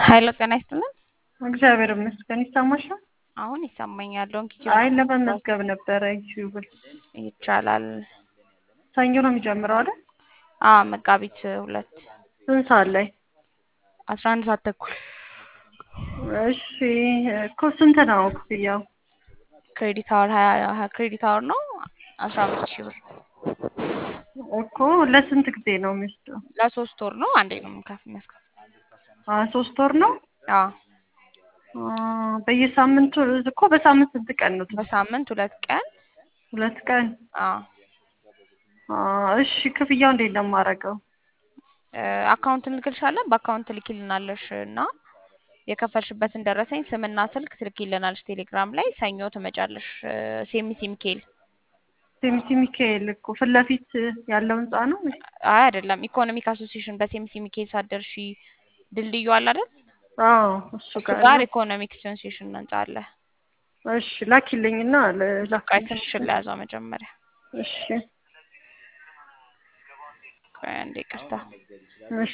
ሀይሎ ጤና ይስጥልን። እግዚአብሔር ይመስገን። ይሰማሻል? አሁን ይሰማኛል። ዶንኪ አይ ለመመዝገብ ነበረ ዩቲዩብል ይቻላል። ሰኞ ነው የሚጀምረው አይደል? አ መጋቢት ሁለት ስንት ሰዓት ላይ? አስራ አንድ ሰዓት ተኩል እሺ እኮ ስንት ነው ክፍያው? ክሬዲት አወር ሀያ ሀያ ክሬዲት አወር ነው አስራ አምስት ሺህ ብር እኮ ለስንት ጊዜ ነው የሚወስደው? ለሶስት ወር ነው። አንዴ ነው የምንከፍ የሚያስከፍል አ ሶስት ወር ነው? አ አ በየሳምንቱ እኮ በሳምንት ስንት ቀን ነው? በሳምንት ሁለት ቀን ሁለት ቀን። አ አ እሺ ክፍያው እንዴት ነው የማደርገው? አካውንት እንልክልሻለን። በአካውንት ትልኪልናለሽ እና የከፈልሽበትን ደረሰኝ ስምና ስልክ ትልኪልናለሽ ቴሌግራም ላይ። ሰኞ ትመጫለሽ። ሴሚሲ ሚካኤል ሴሚሲ ሚካኤል እኮ ፊት ለፊት ያለው ህንጻ ነው? አይ አይደለም፣ ኢኮኖሚክ አሶሲዬሽን በሴሚሲ ሚካኤል ሳትደርሺ ድልድዩ አለ አይደል? አዎ እሱ እሱ ጋር ጋር ነው። ኢኮኖሚክ አሶሲዬሽን ህንጻ አለ። እሺ ላኪልኝና ቆይ ላኪልኝ። ትንሽ ለያዘው መጀመሪያ። እሺ ቆይ አንዴ ይቅርታ። እሺ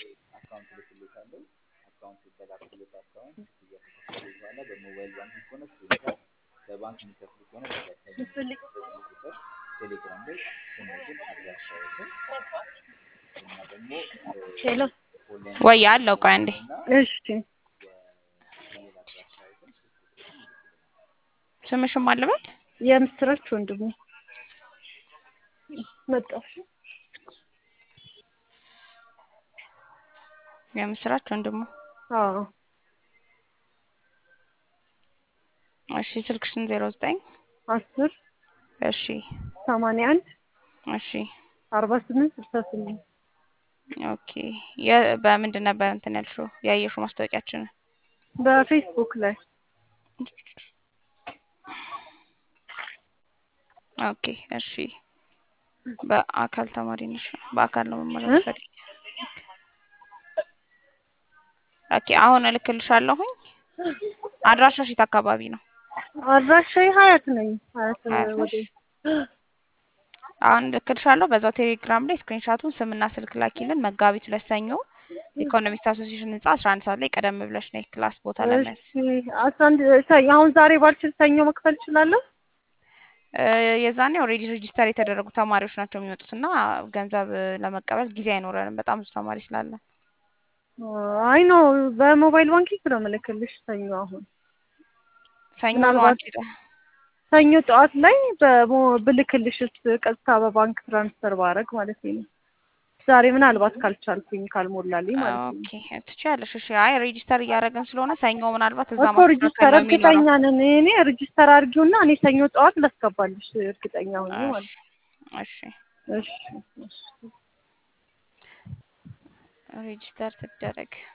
ሄሎ ወይ አለው። ቆይ አንዴ እሺ ስምሽም አለበት የምስራች ወንድሙ መጣሽ? የምስራች ወንድሙ። አዎ እሺ ስልክሽን ዜሮ ዘጠኝ አስር እሺ ሰማንያ አንድ እሺ አርባ ስምንት ስልሳ ስምንት ኦኬ። የ- በምንድን ነበር እንትን ያልሽው ያየሽው ማስታወቂያችንን? በፌስቡክ ላይ ኦኬ እሺ። በአካል ተማሪ ነሽ? በአካል ነው መማር እ? የምትፈልጊው? ኦኬ አሁን እልክልሻለሁኝ። አድራሻሽ የት አካባቢ ነው? አድራሻዬ ሀያት ነኝ። ሀያት ሀያት ነሽ? ወደ አሁን እልክልሻለሁ። በዛው ቴሌግራም ላይ ስክሪንሻቱን ስምና ስልክ ላኪልን። መጋቢት ሁለት ሰኞ ኢኮኖሚክስ አሶሲዬሽን ህንጻ አስራ አንድ ሰዓት ላይ ቀደም ብለሽ ነይ ክላስ ቦታ ለመያዝ። እሺ አስራ አንድ ሰ- አሁን ዛሬ ባልችል ሰኞ መክፈል እችላለሁ? እ፣ የዛኔ ኦልሬዲ ሬጂስተር የተደረጉ ተማሪዎች ናቸው የሚመጡት እና ገንዘብ እ፣ ለመቀበል ጊዜ አይኖረንም በጣም ብዙ ተማሪ ስላለ። አይ ነው በሞባይል ባንኪንግ ነው የምልክልሽ ሰኞ አሁን ሰኞ ነው ምናልባት አንቺ ደ- ሰኞ ጠዋት ላይ በሞ- ብልክልሽስ ቀጥታ በባንክ ትራንስፈር ባረግ ማለት ነው። ዛሬ ምናልባት ካልቻልኩኝ ካልሞላልኝ ማለት ነው። ኦኬ ትችያለሽ። እሺ አይ ሬጂስተር እያደረግን ስለሆነ ሰኞ ምናልባት እዛ እኮ ሬጂስተር ማስተካከል ነው የሚኖረው። እርግጠኛ ነን። እኔ ሬጂስተር አድርጊውና እኔ ሰኞ ጠዋት ላስገባልሽ እርግጠኛ ሆኜ ማለት እሺ ነው። እሺ እሺ ሬጂስተር ትደረግ